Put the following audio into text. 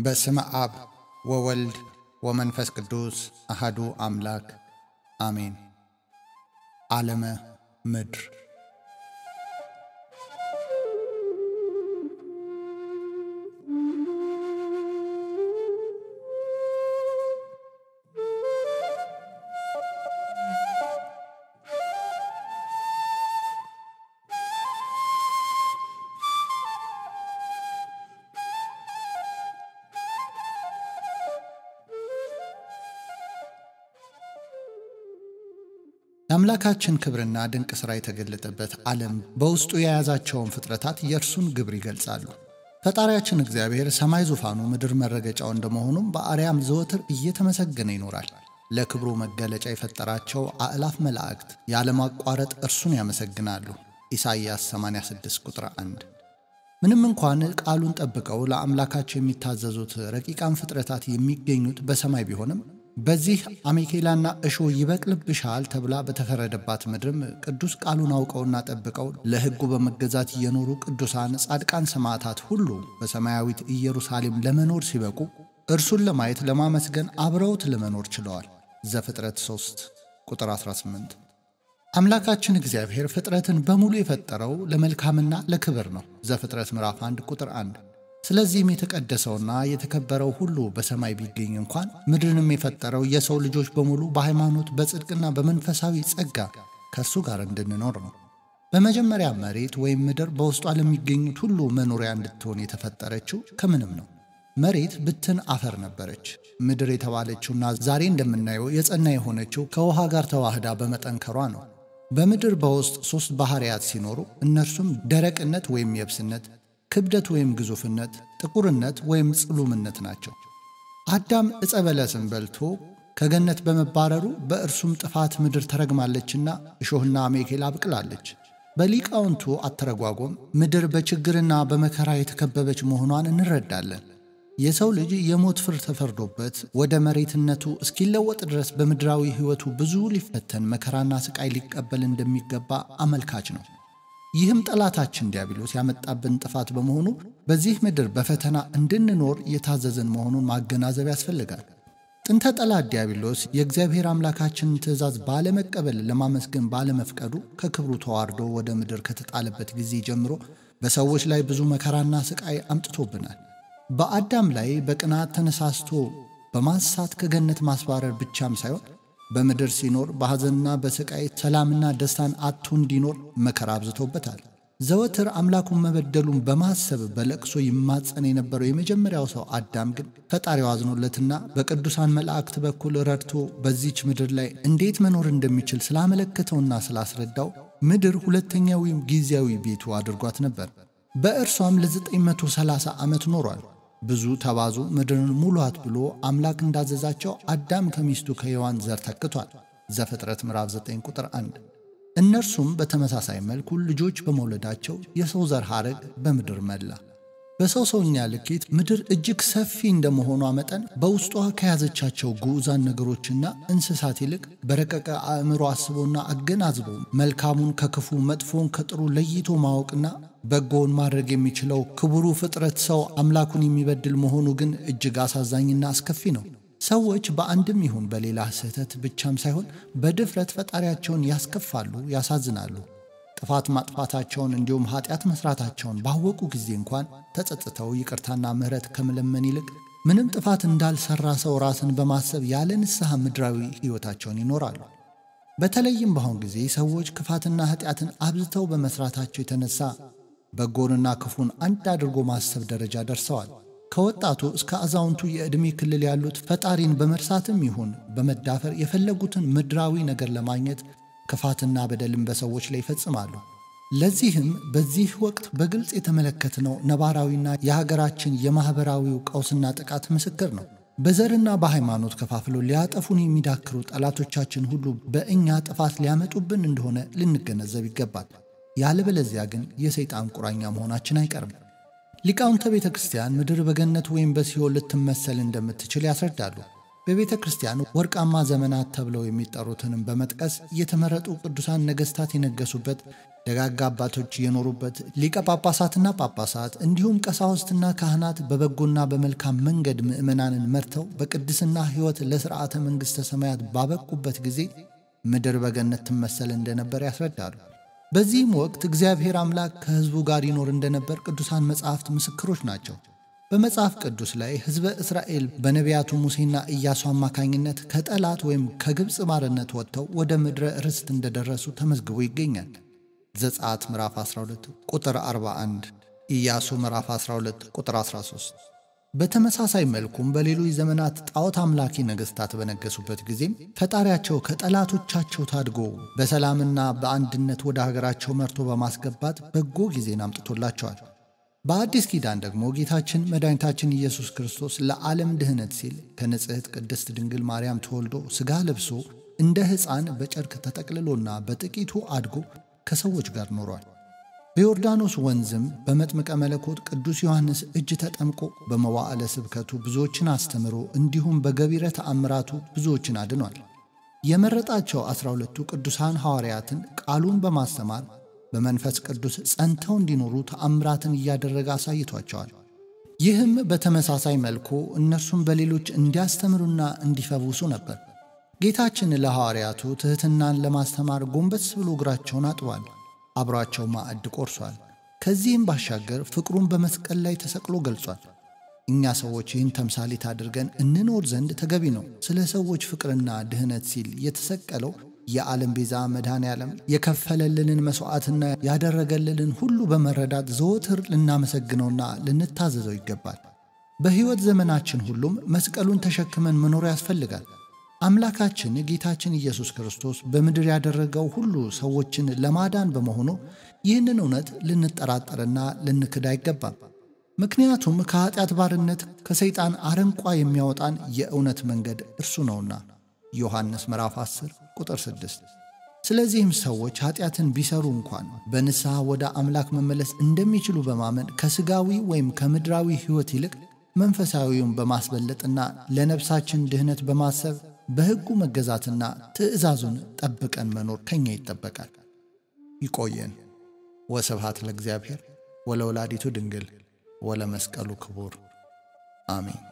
በስመ አብ ወወልድ ወመንፈስ ቅዱስ አሃዱ አምላክ አሜን። ዓለመ ምድር የአምላካችን ክብርና ድንቅ ሥራ የተገለጠበት ዓለም በውስጡ የያዛቸውን ፍጥረታት የእርሱን ግብር ይገልጻሉ። ፈጣሪያችን እግዚአብሔር ሰማይ ዙፋኑ፣ ምድር መረገጫው እንደመሆኑም በአርያም ዘወትር እየተመሰገነ ይኖራል። ለክብሩ መገለጫ የፈጠራቸው አእላፍ መላእክት ያለማቋረጥ እርሱን ያመሰግናሉ። ኢሳይያስ 86 ቁጥር 1 ምንም እንኳን ቃሉን ጠብቀው ለአምላካቸው የሚታዘዙት ረቂቃን ፍጥረታት የሚገኙት በሰማይ ቢሆንም በዚህ አሜኬላና እሾህ ይበቅልብሻል ተብላ በተፈረደባት ምድርም ቅዱስ ቃሉን አውቀውና ጠብቀው ለሕጉ በመገዛት የኖሩ ቅዱሳን ጻድቃን ሰማዕታት ሁሉ በሰማያዊት ኢየሩሳሌም ለመኖር ሲበቁ እርሱን ለማየት ለማመስገን አብረውት ለመኖር ችለዋል። ዘፍጥረት 3 ቁጥር 18 አምላካችን እግዚአብሔር ፍጥረትን በሙሉ የፈጠረው ለመልካምና ለክብር ነው። ዘፍጥረት ምዕራፍ 1 ቁጥር 1 ስለዚህም የተቀደሰውና የተከበረው ሁሉ በሰማይ ቢገኝ እንኳን ምድርንም የፈጠረው የሰው ልጆች በሙሉ በሃይማኖት በጽድቅና በመንፈሳዊ ጸጋ ከእርሱ ጋር እንድንኖር ነው። በመጀመሪያ መሬት ወይም ምድር በውስጧ ለሚገኙት ሁሉ መኖሪያ እንድትሆን የተፈጠረችው ከምንም ነው። መሬት ብትን አፈር ነበረች። ምድር የተባለችውና ዛሬ እንደምናየው የጸና የሆነችው ከውሃ ጋር ተዋህዳ በመጠንከሯ ነው። በምድር በውስጥ ሦስት ባሕርያት ሲኖሩ እነርሱም ደረቅነት ወይም የብስነት ክብደት ወይም ግዙፍነት፣ ጥቁርነት ወይም ጽሉምነት ናቸው። አዳም ዕፀ በለስን በልቶ ከገነት በመባረሩ በእርሱም ጥፋት ምድር ተረግማለችና እሾህና አሜኬላ አብቅላለች። በሊቃውንቱ አተረጓጎም ምድር በችግርና በመከራ የተከበበች መሆኗን እንረዳለን። የሰው ልጅ የሞት ፍርድ ተፈርዶበት ወደ መሬትነቱ እስኪለወጥ ድረስ በምድራዊ ሕይወቱ ብዙ ሊፈተን መከራና ሥቃይ ሊቀበል እንደሚገባ አመልካች ነው። ይህም ጠላታችን ዲያብሎስ ያመጣብን ጥፋት በመሆኑ በዚህ ምድር በፈተና እንድንኖር የታዘዝን መሆኑን ማገናዘብ ያስፈልጋል። ጥንተ ጠላት ዲያብሎስ የእግዚአብሔር አምላካችንን ትእዛዝ ባለመቀበል ለማመስገን ባለመፍቀዱ ከክብሩ ተዋርዶ ወደ ምድር ከተጣለበት ጊዜ ጀምሮ በሰዎች ላይ ብዙ መከራና ሥቃይ አምጥቶብናል። በአዳም ላይ በቅናት ተነሳስቶ በማሳት ከገነት ማስባረር ብቻም ሳይሆን በምድር ሲኖር በሐዘንና በሥቃይ ሰላምና ደስታን አጥቶ እንዲኖር መከራ አብዝቶበታል። ዘወትር አምላኩን መበደሉን በማሰብ በለቅሶ ይማጸን የነበረው የመጀመሪያው ሰው አዳም ግን ፈጣሪው አዝኖለትና በቅዱሳን መላእክት በኩል ረድቶ በዚች ምድር ላይ እንዴት መኖር እንደሚችል ስላመለከተውና ስላስረዳው ምድር ሁለተኛ ወይም ጊዜያዊ ቤቱ አድርጓት ነበር። በእርሷም ለ930 ዓመት ኖሯል። ብዙ ተባዙ ምድርን ሙሏት ብሎ አምላክ እንዳዘዛቸው አዳም ከሚስቱ ከሔዋን ዘር ተክቷል። ዘፍጥረት ምዕራፍ 9 ቁጥር 1። እነርሱም በተመሳሳይ መልኩ ልጆች በመውለዳቸው የሰው ዘር ሐረግ በምድር መላ። በሰው ሰውኛ ልኬት ምድር እጅግ ሰፊ እንደመሆኗ መጠን በውስጧ ከያዘቻቸው ግዑዛን ነገሮችና እንስሳት ይልቅ በረቀቀ አእምሮ አስቦና አገናዝቦ መልካሙን ከክፉ መጥፎን ከጥሩ ለይቶ ማወቅና በጎውን ማድረግ የሚችለው ክቡሩ ፍጥረት ሰው አምላኩን የሚበድል መሆኑ ግን እጅግ አሳዛኝና አስከፊ ነው። ሰዎች በአንድም ይሁን በሌላ ስህተት ብቻም ሳይሆን በድፍረት ፈጣሪያቸውን ያስከፋሉ፣ ያሳዝናሉ። ጥፋት ማጥፋታቸውን እንዲሁም ኃጢአት መስራታቸውን ባወቁ ጊዜ እንኳን ተጸጽተው ይቅርታና ምሕረት ከመለመን ይልቅ ምንም ጥፋት እንዳልሰራ ሰው ራስን በማሰብ ያለ ንስሐ ምድራዊ ሕይወታቸውን ይኖራሉ። በተለይም በአሁን ጊዜ ሰዎች ክፋትና ኃጢአትን አብዝተው በመስራታቸው የተነሳ በጎንና ክፉን አንድ አድርጎ ማሰብ ደረጃ ደርሰዋል። ከወጣቱ እስከ አዛውንቱ የዕድሜ ክልል ያሉት ፈጣሪን በመርሳትም ይሁን በመዳፈር የፈለጉትን ምድራዊ ነገር ለማግኘት ክፋትና በደልን በሰዎች ላይ ይፈጽማሉ። ለዚህም በዚህ ወቅት በግልጽ የተመለከትነው ነባራዊና የሀገራችን የማኅበራዊው ቀውስና ጥቃት ምስክር ነው። በዘርና በሃይማኖት ከፋፍለው ሊያጠፉን የሚዳክሩ ጠላቶቻችን ሁሉ በእኛ ጥፋት ሊያመጡብን እንደሆነ ልንገነዘብ ይገባል። ያለበለዚያ ግን የሰይጣን ቁራኛ መሆናችን አይቀርም። ሊቃውንተ ቤተ ክርስቲያን ምድር በገነት ወይም በሲኦል ልትመሰል እንደምትችል ያስረዳሉ። በቤተ ክርስቲያን ወርቃማ ዘመናት ተብለው የሚጠሩትንም በመጥቀስ የተመረጡ ቅዱሳን ነገሥታት የነገሱበት፣ ደጋጋ አባቶች የኖሩበት፣ ሊቀ ጳጳሳትና ጳጳሳት እንዲሁም ቀሳውስትና ካህናት በበጎና በመልካም መንገድ ምዕመናንን መርተው በቅድስና ሕይወት ለሥርዓተ መንግሥተ ሰማያት ባበቁበት ጊዜ ምድር በገነት ትመሰል እንደነበር ያስረዳሉ። በዚህም ወቅት እግዚአብሔር አምላክ ከሕዝቡ ጋር ይኖር እንደነበር ቅዱሳን መጻሕፍት ምስክሮች ናቸው። በመጽሐፍ ቅዱስ ላይ ሕዝበ እስራኤል በነቢያቱ ሙሴና ኢያሱ አማካኝነት ከጠላት ወይም ከግብፅ ባርነት ወጥተው ወደ ምድረ ርስት እንደደረሱ ተመዝግቦ ይገኛል። ዘጸአት ምዕራፍ 12 ቁጥር 41፣ ኢያሱ ምዕራፍ 12 ቁጥር 13። በተመሳሳይ መልኩም በሌሎች ዘመናት ጣዖት አምላኪ ነገሥታት በነገሱበት ጊዜም ፈጣሪያቸው ከጠላቶቻቸው ታድጎ በሰላምና በአንድነት ወደ ሀገራቸው መርቶ በማስገባት በጎ ጊዜን አምጥቶላቸዋል። በአዲስ ኪዳን ደግሞ ጌታችን መድኃኒታችን ኢየሱስ ክርስቶስ ለዓለም ድኅነት ሲል ከንጽሕት ቅድስት ድንግል ማርያም ተወልዶ ሥጋ ለብሶ እንደ ሕፃን በጨርቅ ተጠቅልሎና በጥቂቱ አድጎ ከሰዎች ጋር ኖሯል። በዮርዳኖስ ወንዝም በመጥምቀ መለኮት ቅዱስ ዮሐንስ እጅ ተጠምቆ በመዋዕለ ስብከቱ ብዙዎችን አስተምሮ እንዲሁም በገቢረ ተአምራቱ ብዙዎችን አድኗል። የመረጣቸው ዐሥራ ሁለቱ ቅዱሳን ሐዋርያትን ቃሉን በማስተማር በመንፈስ ቅዱስ ጸንተው እንዲኖሩ ተአምራትን እያደረገ አሳይቷቸዋል። ይህም በተመሳሳይ መልኩ እነርሱም በሌሎች እንዲያስተምሩና እንዲፈውሱ ነበር። ጌታችን ለሐዋርያቱ ትሕትናን ለማስተማር ጎንበስ ብሎ እግራቸውን አጥቧል። አብሯቸው ማዕድ ቆርሷል። ከዚህም ባሻገር ፍቅሩን በመስቀል ላይ ተሰቅሎ ገልጿል። እኛ ሰዎች ይህን ተምሳሌት አድርገን እንኖር ዘንድ ተገቢ ነው። ስለ ሰዎች ፍቅርና ድኅነት ሲል የተሰቀለው የዓለም ቤዛ መድኃኔ ዓለም የከፈለልንን መሥዋዕትና ያደረገልንን ሁሉ በመረዳት ዘወትር ልናመሰግነውና ልንታዘዘው ይገባል። በሕይወት ዘመናችን ሁሉም መስቀሉን ተሸክመን መኖር ያስፈልጋል። አምላካችን ጌታችን ኢየሱስ ክርስቶስ በምድር ያደረገው ሁሉ ሰዎችን ለማዳን በመሆኑ ይህንን እውነት ልንጠራጠርና ልንክድ አይገባም። ምክንያቱም ከኀጢአት ባርነት ከሰይጣን አረንቋ የሚያወጣን የእውነት መንገድ እርሱ ነውና ዮሐንስ ምዕራፍ 10 ቁጥር 6። ስለዚህም ሰዎች ኀጢአትን ቢሰሩ እንኳን በንስሐ ወደ አምላክ መመለስ እንደሚችሉ በማመን ከሥጋዊ ወይም ከምድራዊ ሕይወት ይልቅ መንፈሳዊውን በማስበለጥና ለነፍሳችን ድኅነት በማሰብ በሕጉ መገዛትና ትእዛዙን ጠብቀን መኖር ከኛ ይጠበቃል። ይቆየን። ወስብሐት ለእግዚአብሔር ወለወላዲቱ ድንግል ወለመስቀሉ ክቡር አሜን።